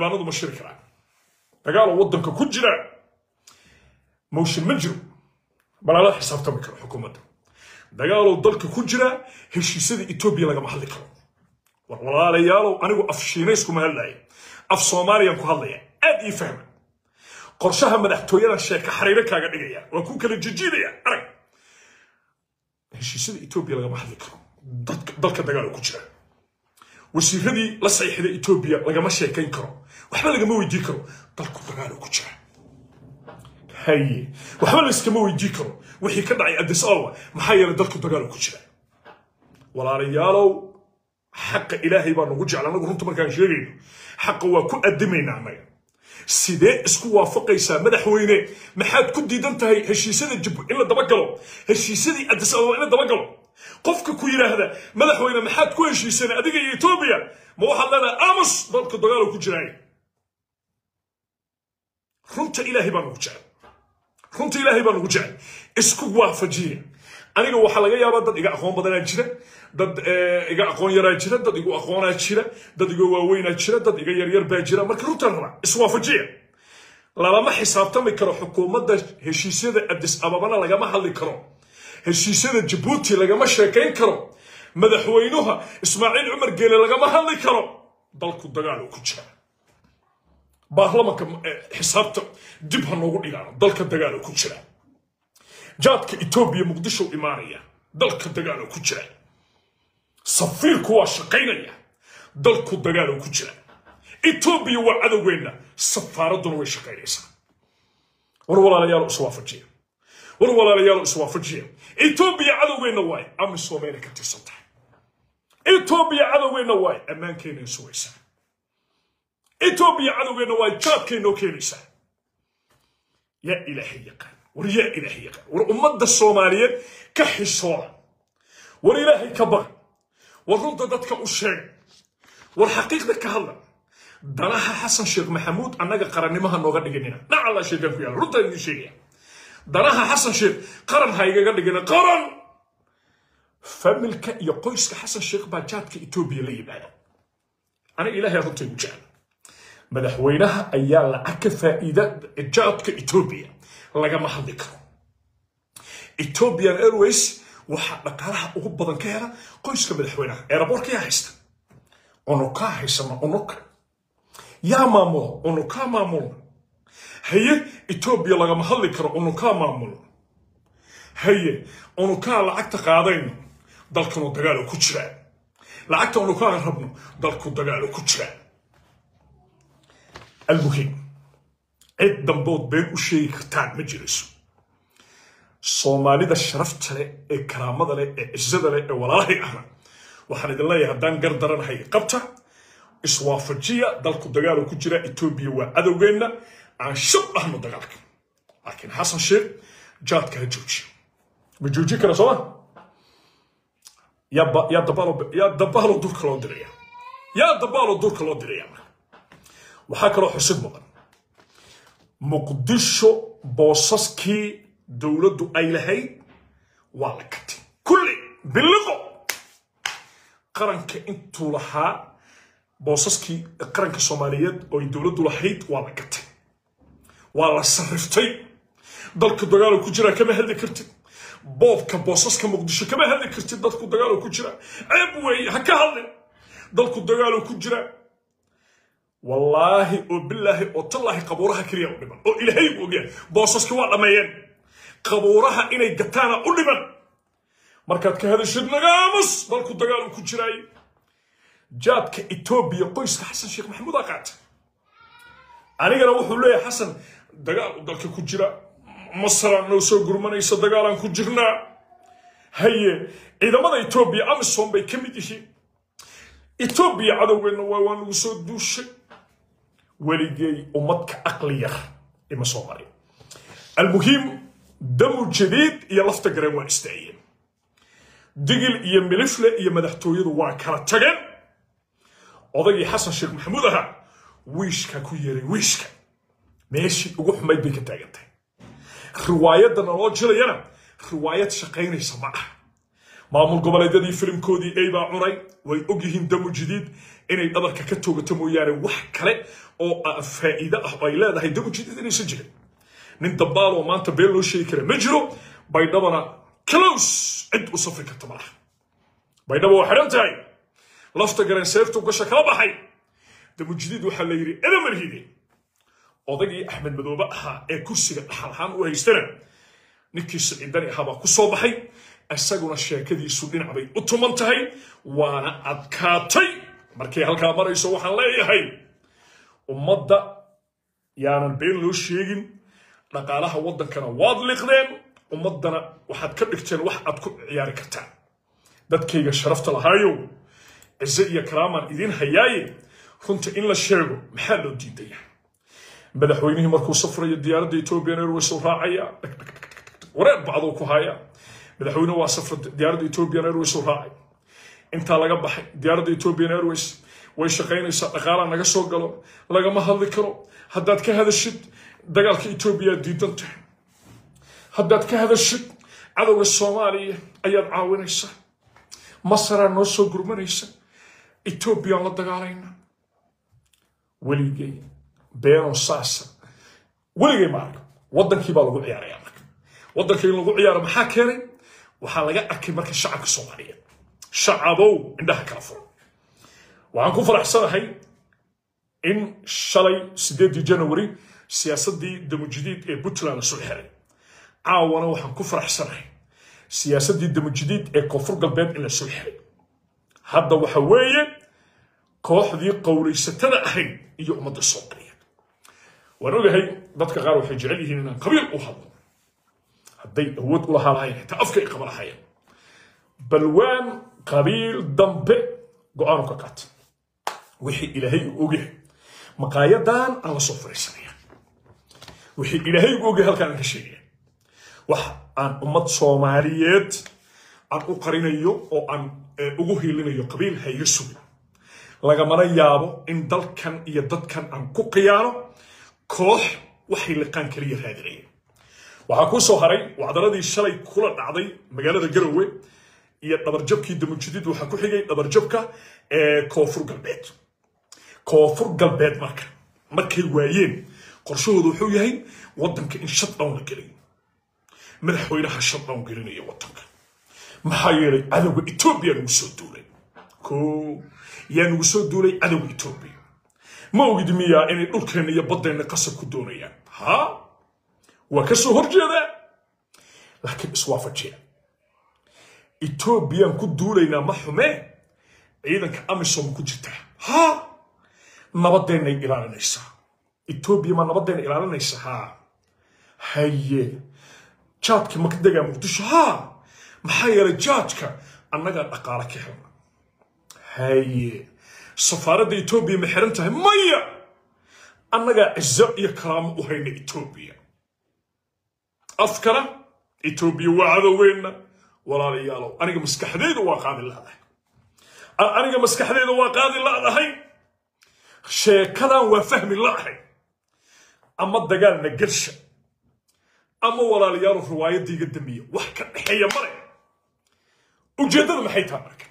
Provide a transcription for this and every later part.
xildhibaanadu ma shiri karaan dagaaloo waddanka ku jira motion ma jiro balala xisaabtami karo xukuumadda dagaaloo dalka ku jira heshiisyada etoobiya lagama hadli karo war walaalayaalow anigu af shiinays kuma hadlaya af soomaaliyaan ku hadlaya aad ii fahma qorshaha madaxtooyadan sheeka xariiro kaaga dhigaya waa ku kala jijiidaya arag heshiisyada etoobiya lagama hadli karo dalka dagaal ku jira wasiiradii la saxiixday etoobiya lagama sheekayn karo waxba lagama weydii karo dalku dagaal ku jira haye waxba layskama weydii karo wixii ka dhacay addis ababa maxaa yeelay dalku dagaal ku jira walaalayaalow xaqa ilaahay baa nagu jecla anagu runta markaan sheegayno xaqa waa ku adimaynaa annaga sidee isku waafaqaysaa madaxweyne maxaad ku diidan tahay heshiisyada jib in la dabagalo heshiisyadii addis ababa in la dabagalo qofka ku yidhaahda madaxweyne maxaad ku heshiiseen adiga iyo etoobiya ma waxaad leedahay amos dalka dagaalo ku jiraay runta ilaahay baa nagu jecel runta ilaahay baa nagu jecel isku waafajiya aniga waxaa laga yaabaa dad iga aqoon badanaa jira dad iga aqoon yaraa jira dad igu aqoonaa jira dad iga waaweynaa jira dad iga yaryar baa jira marka runtaan rabaa iswaafajiya lalama xisaabtami karo xukuumadda heshiisyada addis ababana lagama hadli karo heshiisyada jabuuti lagama sheekayn karo madaxweynuha ismaaciil cumar geele lagama hadli karo dalku dagaal ku jira baarlamanka xisaabta dib ha noogu dhigaano dalka dagaal ku jira jaadka etoobiya muqdisho imaanaya dalka dagaal ku jira safiirku waa shaqaynaya dalku dagaal ku jira etoobiya waa cadowgeenna safaaraduna way shaqaynaysaa war walaalayaal iswaafajiya war walaalayaal iswaafajiya etoobiya cadowgeenna waay amisoomeyna ka tirsan tahay etoobiya cadowgeenna waay ammaankeenay sugaysaa etoobiya cadowgeenna waay jaadkeynoo keenaysaa yaa ilaahay yaqaan war yaa ilaahay yaqaan war ummadda soomaaliyeed ka xishooda war ilaahay ka baqi war runta dadka u sheega war xaqiiqda ka hadla danaha xasan sheekh maxamuud annaga qarannimaha nooga dhiganina nacalla sheegaan ku yaala runtaan idiin sheegaya danaha xasan sheekh qaran ha igaga dhigina qaran familka iyo qoyska xasan sheekh baa jaadka etoobiya la yimaada aniga ilaahay runta igu jecel madaxweynaha ayaa lacag ka faa'iida jaadka etoobiya lagama hadli karo ethiopian airways waxaa dhaqaalaha ugu badan ka hela qoyska madaxweynaha eeraboorka yaa haysta unukaa haysama unuka yaa maamulo unukaa maamulna haye etoobiya lagama hadli karo unukaa maamulo haye unukaa lacagta qaadayno dalkanu dagaalo ku jiraa lacagta unukaa rabno dalku dagaalo ku jiraa almuhim cid dambood been u sheegi kartaan ma jirayso soomaalida sharafta leh ee karaamada leh ee cizada leh ee walaalahay ahna waxaan idin leeyahay haddaan gar daranahay qabta iswaafajiya dalku dagaalo ku jira etoobiya waa cadowgeenna aan shab ahno dagaalka laakiin xasan sheekh jaadka ha joojiyo ma joojin kara sooma yaa dabaalo durka loo diraya yaa dabaalo durka loo diraya waxaa kaloo xusid mudan muqdisho boosaskii dowladdu ay lahayd waa la gatay kulli biliqo qaranka intuu lahaa boosaskii qaranka soomaaliyeed oo ay dowladdu lahayd waa la gatay waa la sarriftay dalka dagaalo ku jira kama hadli kartid boobka boosaska muqdisho kama hadli kartid dalku dagaalo ku jira ceeb weeye ha ka hadlin dalku dagaalo ku jira wallaahi oo bilaahi oo tallaahi qabuuraha keliya u dhiman oo ilaahay u ogyahay boosaskii waa dhammeeyeen qabuuraha inay gataana u dhiman markaad ka hadashid nagaamus dalku dagaal ku jiraay jaadka etoobiya qoyska xasan sheekh maxamuud aa qaata anigana wuxuu leeyahay xasan dagaal dalka ku jira masaraan noo soo gurmanaysa dagaalaan ku jirnaa haye ciidamada etoobiya amisom bay ka mid yihiin etoobiya cadowgeenna waa waan lagu soo duushay weligay ummadka aqli yar ima soo marin almuhiim damu jadiid iyo lafta gareen waa istaayeen digil iyo milifle iyo madaxtooyadu waa kala tageen odaygii xasan sheekh maxamuud ahaa wiishkaa ku yeeray wiishka meeshii ugu xumayd bay ka taagan tahay riwaayadda naloo jilayana riwaayad shaqaynaysa ma ah maamul goboleedyadii filimkoodii ey baa cunay way ogyihiin damu jadiid inay dhabarka ka toogato mooyaane wax kale oo faa'iido ah oo ay leedahay damu jadiid inaysan jirin nin dambaal oo maanta been loo sheegi kara ma jiro baydhabana close cid u safri karta malaha baydhaba waa xidhan tahay lafta gareen seeftu gasha kala baxay damu jadiid waxaa la yidhi edamarhide odaygii axmed madoobe ahaa ee kursiga dhaxal ahaan u haystana ninkii siciidani ahaa baa ku soo baxay isaguna sheekadiisu dhinac bay u tuman tahay waana adkaatay markay halkaa marayso waxaan leeyahay ummadda yaanan been loo sheegin dhaqaalaha waddankana waad liqdeen ummaddana waxaad ka dhigteen wax aad ku ciyaari kartaan dadkayga sharafta lahaayow cize iyo karaamaan idiin hayaaye runta in la sheego maxaa loo diidaya madaxweynihii markuu safrayo diyaaradda ethoobian airways uu raacaya wareer bacduu ku haya madaxweynuhu waa safra diyaaradda ethoobian airways uu raacay intaa laga baxay diyaaradda ethoobian airways way shaqaynaysaa dhaqaalaa naga soo galo lagama hadli karo haddaad ka hadashid dagaalka etoobiya diidan tahay haddaad ka hadashid cadowga soomaaliya ayaad caawinaysaa masaraa noo soo gurmanaysa etoobiyaan la dagaalayna weligay beenoo saasa weligay ma arka waddankii baa lagu ciyaaraya marka waddanka in lagu ciyaaro maxaa keenay waxaa laga arkay marka shacabka soomaaliyeed shacabow indhaha kala furan waxaan ku faraxsanahay in shalay sideedii janawari siyaasaddii damujadiid ee puntland la soo xiray caawana waxaan ku faraxsanahay siyaasaddii damujadiid ee koonfur galbeed in la soo xiray hadda waxa weeye kooxdii qowlaysatada ahayd iyo ummadda soomaaliyeed waan ogahay dadka qaar waxay jecel yihiin inaan qabiil u hadlo hadday awood u lahaa lahayn xitaa afka ay qaba lahayeen balwaan qabiil dambe go-aanu ka qaata wixii ilaahay u ogyahay maqaayadan aan la soo fariisanaya wixii ilaahay u ogyahay halkaan aan ka sheegaya wax aan ummad soomaaliyeed aan u qarinayo oo aan ugu hiilinayo qabiil ha iga sugin lagamana yaabo in dalkan iyo dadkan aan ku qiyaano koox waxay liqaan kaliya raadinayeen waxaa kuu soo haray wacdaradii shalay kula dhacday magaalada garowe iyo dhabarjabkii damujadiid waxaa ku xigay dhabarjabka ee koonfur galbeed koonfur galbeed marka markay waayeen qorshahoodu wuxuu yahay waddanka in shutdown la geliyo madaxweynaha shutdown gelinaya waddanka maxaa yeelay cadowga etoobiya nagu soo duulay ko yaa nagu soo duulay cadowga etoobiya ma ogid miyaa inay dhulkeenna iyo baddeenna qasab ku doonayaan ha waa ka soo horjeedaa laakiin iswaafajiya etoobiyaan ku duulaynaa ma xumee ciidanka amisom ku jirtaa ha nabadeennay ilaalinaysaa etoobiya ma nabadeenna ilaalinaysa ha haye jaadka ma ka degaa muqdisho ha maxaa yeelay jaadka annagaa dhaqaale ka helna haye safaaradda etoobiya ma xiran tahay maya annagaa cizo iyo karaamo u hayna etoobiya afkana etoobiya waa cadoweenna walaalayaalow aniga maskaxdeyda waa qaadi ladahay aniga maskaxdeyda waa qaadi ladahay sheekadan waa fahmi ladahay ama dagaalna garsha ama walaalayaalo riwaayaddiiga dambiya wax ka dhexeeya male ujeeddada maxay tahay marka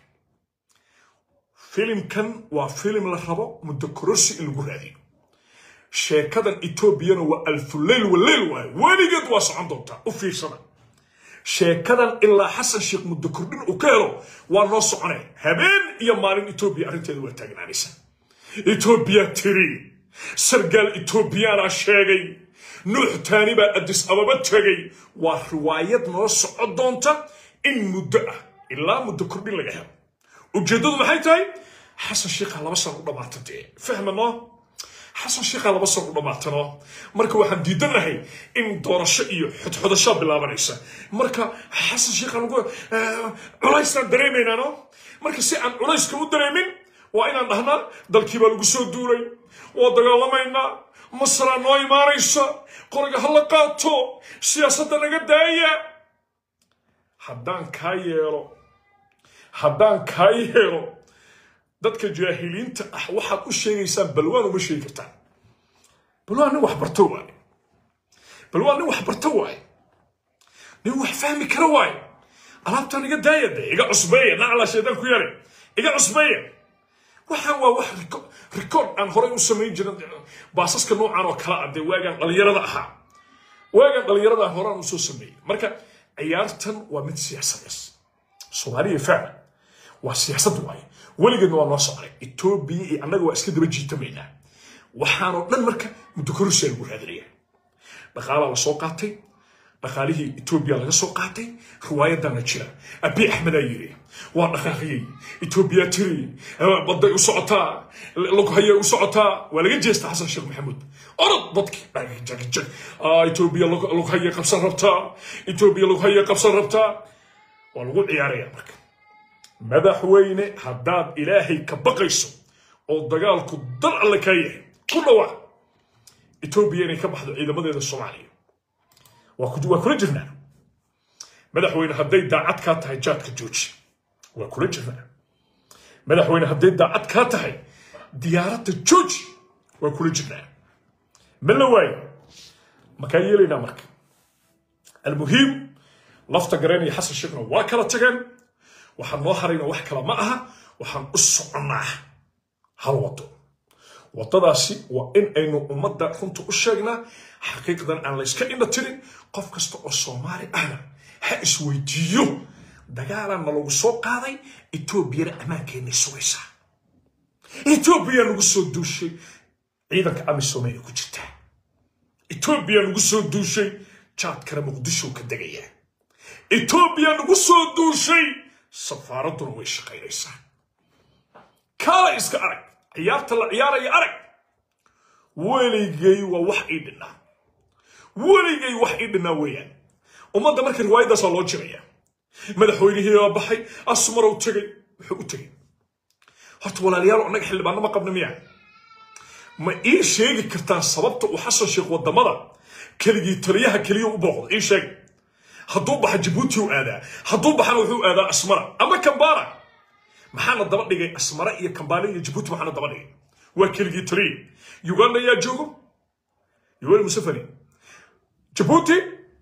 filimkan waa filim la rabo muddo kororsi in lagu raadiyo sheekadan etoobiyana waa alfuleyl waleyl waayo weligeed waa socon doontaa u fiirsada sheekadan ilaa xasan sheekh muddo kordhin uu ka helo waa noo soconay habeen iyo maalin etoobiya arrinteeda waa taagnaanaysa etoobiya tiri sargaal etoobiyaana sheegay nuux taani baa adis ababa tegay waa riwaayad noo soco doonta in muddo ah ilaa muddo kordhin laga helo ujeeddadu maxay tahay xasan sheekha laba san u dhammaata dee fahmano xasan sheekha laba san u dhammaatano marka waxaan diidanahay in doorasho iyo xodxodashaa bilaabanaysa marka xasan sheekha lagu culaysaan dareemaynano marka si aan culayska u dareemin waa inaan dhahnaa dalkii baa lagu soo duulay waa dagaalamaynaa masraa noo imaanaysa qoriga ha la qaato siyaasadda naga daaya haddaan kaa yeelo haddaan kaa yeelo dadka jaahiliinta ah waxaad u sheegaysaan balwaan uma sheegi kartaan balwaan nin wax barto waaye balwaan nin wax barto waaye nin wax fahmi kara waaye alaabtan iga daaya de iga cusbeeya nacla shaydaan ku yare iga cusbeeya waxaan waa wax rikoord aan horey u samayn jirin baasaska noocan oo kala ah dee waagaan dhalinyarada ahaa waagaan dhalinyarada horaan usoo sameeyey marka ciyaartan waa mid siyaasadees soomaaliya fahma waa siyaasad waaye weligeedna waa noo socday etoobiya iyo annaga waa iska daba jiitamaynaa waxaanoo dhan marka muddo kororsiyaa lagu raadinaya dhaqaalaa la soo qaatay dhaqaalihii etoobiya laga soo qaatay riwaayadana jira abi axmedaa yiri waa dhaqaaqiyey etoobiya tiri baday u socotaa lughayay u socotaa waa laga jeesta xasan sheekh maxamuud orod dadkii jagjag etoobiya lughayay qabsan rabtaa etoobiya lughayay qabsan rabtaa waa lagu ciyaaraya marka madaxweyne haddaad ilaahay ka baqayso oo dagaalku dal alle kaa yahay ku dhawaa etoobiya inay ka baxdo ciidamadeeda soomaaliya waa kula jirnaa madaxweyne hadday daacad kaa tahay jaadka jooji waa kula jirnaa madaxweyne hadday daacad kaa tahay diyaaradda jooji waa kula jirnaa ma la waayo makaa yeelaynaa marka almuhiim lafta gareen iyo xasan sheekhna waa kala tageen waxaan noo harayna wax kale ma aha waxaan u soconnaa hal wado waddadaasi waa in aynu ummadda runta u sheegnaa xaqiiqdan aan la yska indha tirin qof kasta oo soomaali ahna ha isweydiiyo dagaalaan nalagu soo qaaday etoobiyana ammaankeenay sugaysaa etoobiya nagu soo duushay ciidanka amisoomeyna ku jirtaa etoobiya nagu soo duushay jaadkana muqdisho ka degaya etoobiya nagu soo duushay safaaradduna way shaqaynaysaa kaala iska arag ciyaarta la ciyaaraya arag weligay waa wax ii dhinnaa weligay wax ii dhinnaa weeyaan ummadda marka riwaayaddaas waa loo jiraya madaxweynihii baa baxay asmarow tegay wuxuu u tegay horta walaalayaal annaga xildhibaano ma qabna miya ma ii sheegi kartaa sababta uu xasan sheekh waddamada keligii taliyaha keliya u booqdo ii sheeg hadduu baxa jabuuti u aadaa hadduu baxana wuxuu aadaa asmara ama kambara maxaana daba dhigay asmara iyo kambala iyo jabuuti maxaana daba dhigay waa keligii taliya uganda yaa joogo yoweri museveni jabuuti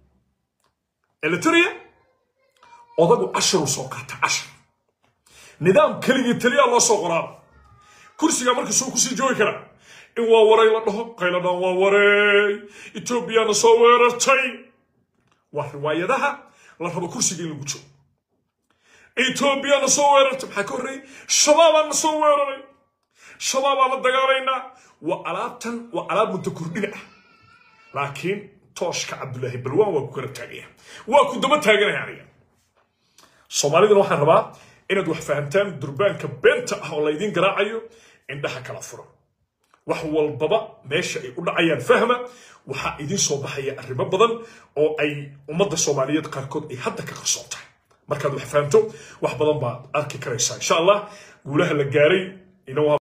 eliteria odagu cashiruu soo qaata cashir nidaam keligii taliyaa loo soo qoraaba kursiga marka suu kusii joogi karaa in waa waray la dhaho qayladhaan waa wareey etoobiyana soo weerartay waa riwaayadaha la rabo kursiga in lagu joogo etoobiyana soo weerartay maxaa ka horreeyey shabaabaan soo weeraray shabaabaan la dagaalaynaa waa alaabtan waa alaab muddo kordhina ah laakiin tooshka cabdulaahi balwaan waa ku kala taagaya waa ku daba taaganaya aniga soomaalidana waxaan rabaa inaad wax fahamtaan durbaanka beenta ah oo laydiin garaacayo indhaha kala furo wax walbaba meesha ay u dhacayaan fahma waxaa idiin soo baxaya arrimo badan oo ay ummadda soomaaliyeed qaarkood ay hadda ka qarsoon tahay markaad wax fahamto wax badan baad arki karaysaa insha allah guulaha la gaaray